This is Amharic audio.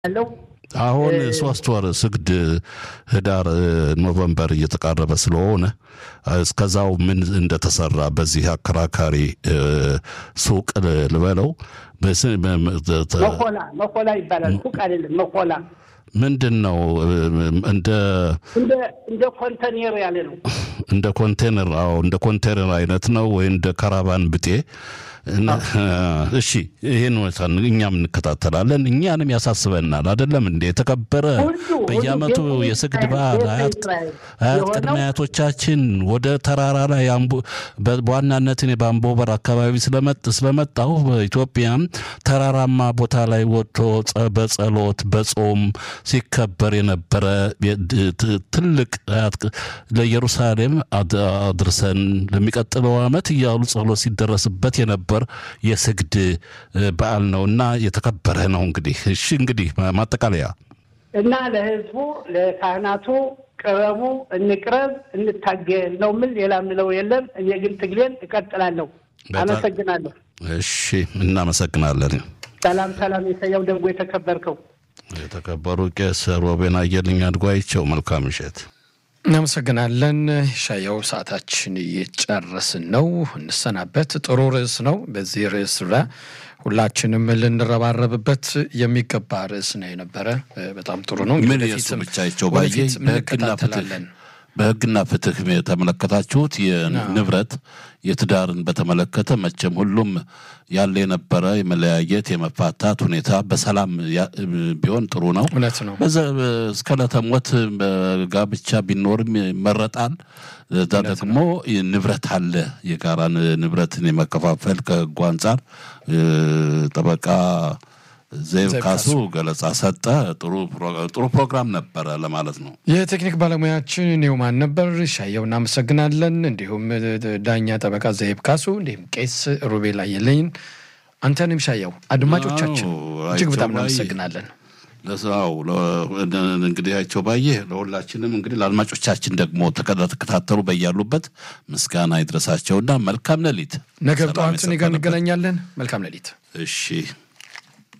ያለው አሁን ሶስት ወር ስግድ ህዳር ኖቨምበር እየተቃረበ ስለሆነ እስከዛው ምን እንደተሰራ በዚህ አከራካሪ ሱቅ ልበለው መኮላ መኮላ ይባላል። ሱቅ አይደለም መኮላ ምንድን ነው እንደ እንደ ኮንተኔር ያለ ነው። እንደ ኮንቴነር አዎ እንደ ኮንቴነር አይነት ነው ወይ እንደ ካራቫን ብጤ እሺ ይህን እኛም እንከታተላለን። እኛንም ያሳስበናል። አይደለም እንደ የተከበረ በየዓመቱ የስግድ በዓል አያት ቅድመ አያቶቻችን ወደ ተራራ ላይ በዋናነት እኔ በአምቦበር አካባቢ ስለመጣሁ በኢትዮጵያም ተራራማ ቦታ ላይ ወጥቶ በጸሎት በጾም ሲከበር የነበረ ትልቅ ለኢየሩሳሌም አድርሰን ለሚቀጥለው ዓመት እያሉ ጸሎት ሲደረስበት የነበረ ነበር የስግድ በዓል ነው እና የተከበረ ነው። እንግዲህ እሺ እንግዲህ ማጠቃለያ እና ለህዝቡ ለካህናቱ ቅረቡ፣ እንቅረብ፣ እንታገል ነው ምን ሌላ ምለው የለም። እኔ ግን ትግሌን እቀጥላለሁ። አመሰግናለሁ። እሺ እናመሰግናለን። ሰላም ሰላም። የሰያው ደጎ የተከበርከው የተከበሩ ቄስ ሮቤን አየልኝ አድጓይቸው መልካም ምሽት። እናመሰግናለን ሻየው። ሰዓታችን እየጨረስን ነው፣ እንሰናበት። ጥሩ ርዕስ ነው። በዚህ ርዕስ ዙሪያ ሁላችንም ልንረባረብበት የሚገባ ርዕስ ነው የነበረ። በጣም ጥሩ ነው። ምን የሱ ብቻቸው ባየ እንከታተላለን። በህግና ፍትህ የተመለከታችሁት የንብረት የትዳርን በተመለከተ መቼም ሁሉም ያለ የነበረ የመለያየት የመፋታት ሁኔታ በሰላም ቢሆን ጥሩ ነው። እውነት ነው። እስከ ዕለተ ሞት ጋብቻ ቢኖርም ይመረጣል። እዛ ደግሞ ንብረት አለ። የጋራ ንብረትን የመከፋፈል ከህጉ አንጻር ጠበቃ ዘይብ ካሱ ገለጻ ሰጠ። ጥሩ ፕሮግራም ነበረ ለማለት ነው። የቴክኒክ ባለሙያችን ኒውማን ነበር። ሻየው እናመሰግናለን። እንዲሁም ዳኛ ጠበቃ ዘይብ ካሱ፣ እንዲሁም ቄስ ሩቤል አየለኝ፣ አንተንም ሻየው፣ አድማጮቻችን እጅግ በጣም እናመሰግናለን። ለስራው እንግዲህ አይቸው ባየ ለሁላችንም እንግዲህ ለአድማጮቻችን ደግሞ ተከታተሉ በያሉበት ምስጋና ይድረሳቸውና መልካም ሌሊት። ነገ ጠዋት እኔ ጋር እንገናኛለን። መልካም ሌሊት። እሺ